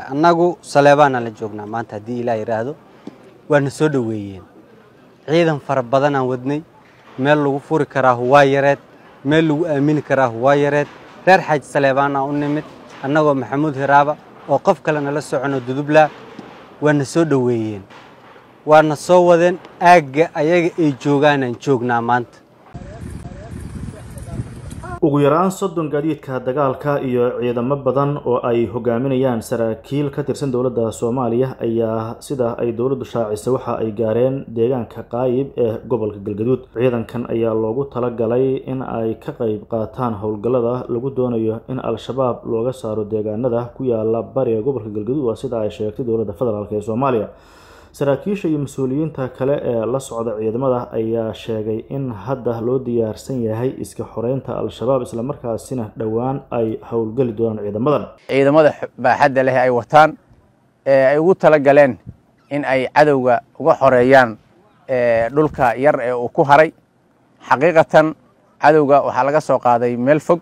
annagu saleebaana la joognaa maanta haddii ilaa yidhaahdo waana soo dhoweeyeen ciidan fara badanaan wadnay meel lagu furi karaa waa yareed meel lagu aamini karaa waa yareed reer xaaj saleebaana u nimid annagoo maxamuud hiraaba oo qof kale nala socono dudubla waana soo dhoweeyeen waana soo wadeen aagga ayaga ay joogaanaan joognaa maanta ugu yaraan soddon gaadiidka dagaalka iyo ciidamo badan oo ay hogaaminayaan saraakiil ka tirsan dowladda soomaaliya ayaa sida ay dowladdu shaacisay waxa ay gaareen deegaanka qaayib ee gobolka galgaduud ciidankan ayaa loogu talagalay in ay ka qayb qaataan howlgallada lagu doonayo in al-shabaab looga saaro deegaanada ku yaala bariga gobolka galgaduud waa sida ay sheegtay dowladda federaalk ee soomaaliya saraakiisha iyo mas-uuliyiinta kale ee la socda ciidamada ayaa sheegay in hadda loo diyaarsan yahay iska xoreynta al-shabaab islamarkaasina dhowaan ay howlgeli doonaan ciidamadan ciidamada baaxadda leh ay wataan ee ay ugu tala galeen in ay cadowga uga xoreeyaan dhulka yar ee uu ku haray xaqiiqatan cadowga waxaa laga soo qaaday meel fog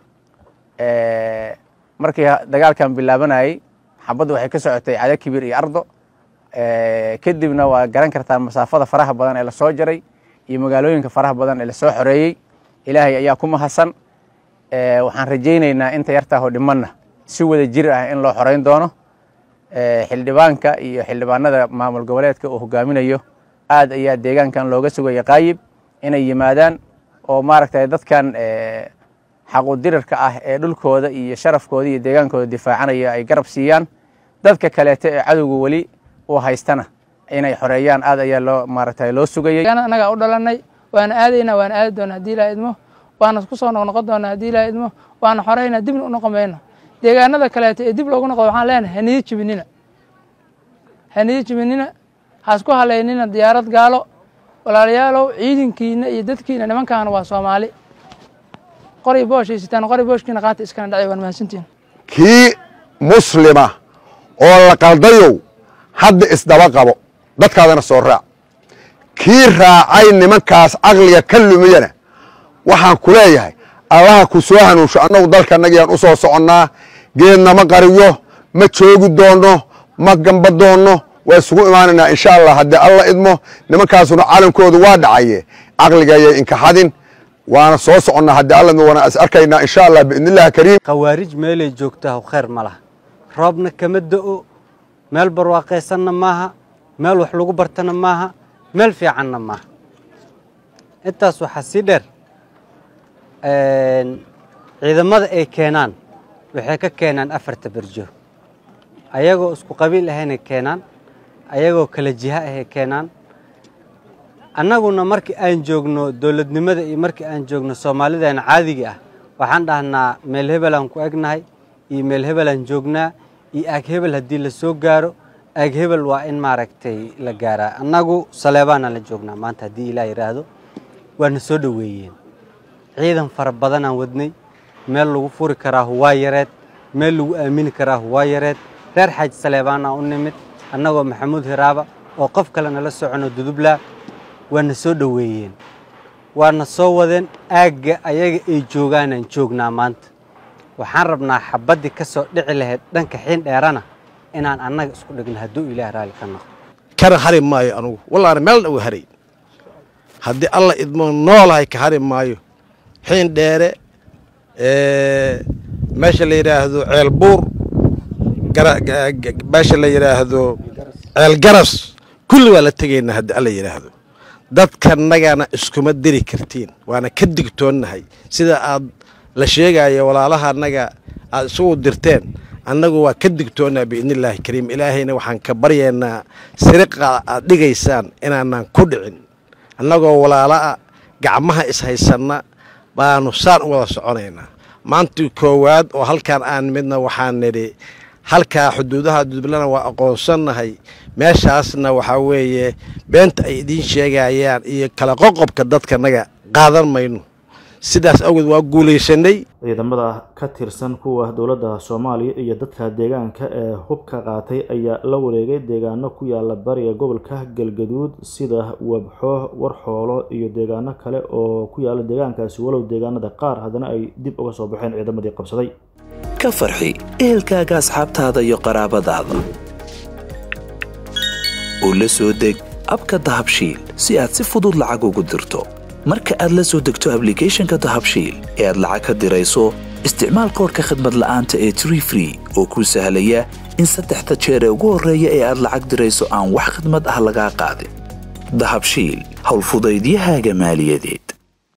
markii dagaalkan bilaabanayay xabaddu waxay ka socotay cada kibir iyo ardo kadibna waa garan kartaa masaafada faraha badan ee lasoo jaray iyo magaalooyinka faraha badan ee lasoo xoreeyey ilaahay ayaa ku mahadsan waxaan rajaynaynaa inta yartaaho dhimanna si wada jir ah in loo xoreyn doono xildhibaanka iyo xildhibaanada maamul goboleedka uu hogaaminayo aad ayaa deegaankan looga sugaya qaayib inay yimaadaan oo maaragtay dadkan xaqudirarka ah ee dhulkooda iyo sharafkooda iyo deegaankooda difaacanaya ay garab siiyaan dadka kaleeto ee cadowga weli uu haystana inay xoreeyaan aad ayaa loo maaragtay loo sugayay annagaa u dhalanay waana aadaynaa waana aadi doona haddii ilaa idmo waana ku soo noqnoqon doonaa haddii ilaa idmo waana xoreynaa dibna u noqon mayno deegaanada kaleeto ee dib loogu noqdo waxaan leenahay haniyo jibinina haniyo jibinina haasku haleynina diyaarad gaalo walaalayaalow ciidankiina iyo dadkiina nimankaana waa soomaali qori booshaysitaan qori booshkiina qaata iskana dhacay waan mahadsantihin kii muslima oo la qaldayow hadda isdaba qabo dadkaadana soo raac kii raacay nimankaas caqliga ka lumiyana waxaan ku leeyahay allaha ku soo hanuunsho annagu dalkanagiyaan u soo soconnaa geedna ma qariyo ma joogi doonno ma gamba doonno waa isugu imaanaynaa insha allah haddii alla idmo nimankaasuna calankoodu waa dhacaye caqligayay inkaxadin waana soo soconnaa haddii alla idmo waana is arkaynaa insha allah biidnillahi kariim khawaarij meelay joogtaa khayr ma laha roobna kama da'o meel barwaaqaysanna maaha meel wax lagu bartana maaha meel fiicanna maaha intaas waxaa sii dheer ciidamada ay keenaan waxay ka keenaan afarta berjo ayagoo isku qabiil ahaynay keenaan ayagoo kala jiha ahay keenaan annaguna markii aan joogno dowladnimada iyo markii aan joogno soomaalidan caadiga ah waxaan dhahnaa meel hebelaan ku egnahay iyo meel hebelaan joognaa iyo aag hebel haddii la soo gaaro aag hebel waa in maaragtay la gaaraa annagu saleebaana la joognaa maanta haddii ilaa yidhaahdo waana soo dhoweeyeen ciidan fara badanaan wadnay meel lagu furi karaa waa yareed meel lagu aamini karaa waa yareed reer xaaj saleebaana u nimid annagoo maxamuud hiraaba oo qof kale nala socono dudubla waana soo dhoweeyeen waana soo wadeen aagga ayaga ay joogaanaan joognaa maanta waxaan rabnaa xabaddii ka soo dhici lahayd dhanka xiin dheerana inaan annaga isku dhigno hadduu ilaah raalli ka noqdo kana hari maayo anugu wallaana meel dhow haray haddii alla idmo noolahay ka hari maayo xiin dheere meesha la yidhaahdo ceel buur meesha la yidhaahdo ceel garas kulli waa la tegaynaa haddii alla yidhaahdo dadkanagana iskuma diri kartiin waana ka digtoonnahay sida aad la sheegayo walaalaha annaga aad isugu dirteen annagu waa ka digtoonnaa biidnillaahi kariim ilaahayna waxaan ka baryaynaa siriqa aad dhigaysaan inaanaan ku dhicin annagoo walaala'a gacmaha ishaysanna baanu saan u wada soconaynaa maantii koowaad oo halkaan aan midna waxaan nidhi halkaa xuduudaha dublana waa aqoonsannahay meeshaasna waxaa weeye beenta ay idiin sheegayaan iyo kala qoqobka dadkanaga qaadan mayno sidaas awgeed waa guulaysanay ciidamada ka tirsan kuwa dowladda soomaaliya iyo dadka deegaanka ee hubka qaatay ayaa la wareegay deegaano ku yaala bariga gobolka galgaduud sida wabxo warxoolo iyo deegaano kale oo ku yaala deegaankaasi walow deegaanada qaar haddana ay dib uga soo baxeen ciidamadii qabsaday ka farxi ehelkaaga asxaabtaada iyo qaraabadaada oo la soo deg abka dahabshiil si aad si fudud lacag ugu dirto marka aad la soo degto ablicathonka dahabshiil ee aad lacag ka dirayso isticmaal koorka khadmad la'aanta ee tree free oo kuu sahlaya in saddexda jeer ee ugu horreeya ee aad lacag dirayso aan wax khadmad ah lagaa qaadin dahabshiil howlfudaydiyahaaga maaliyadeed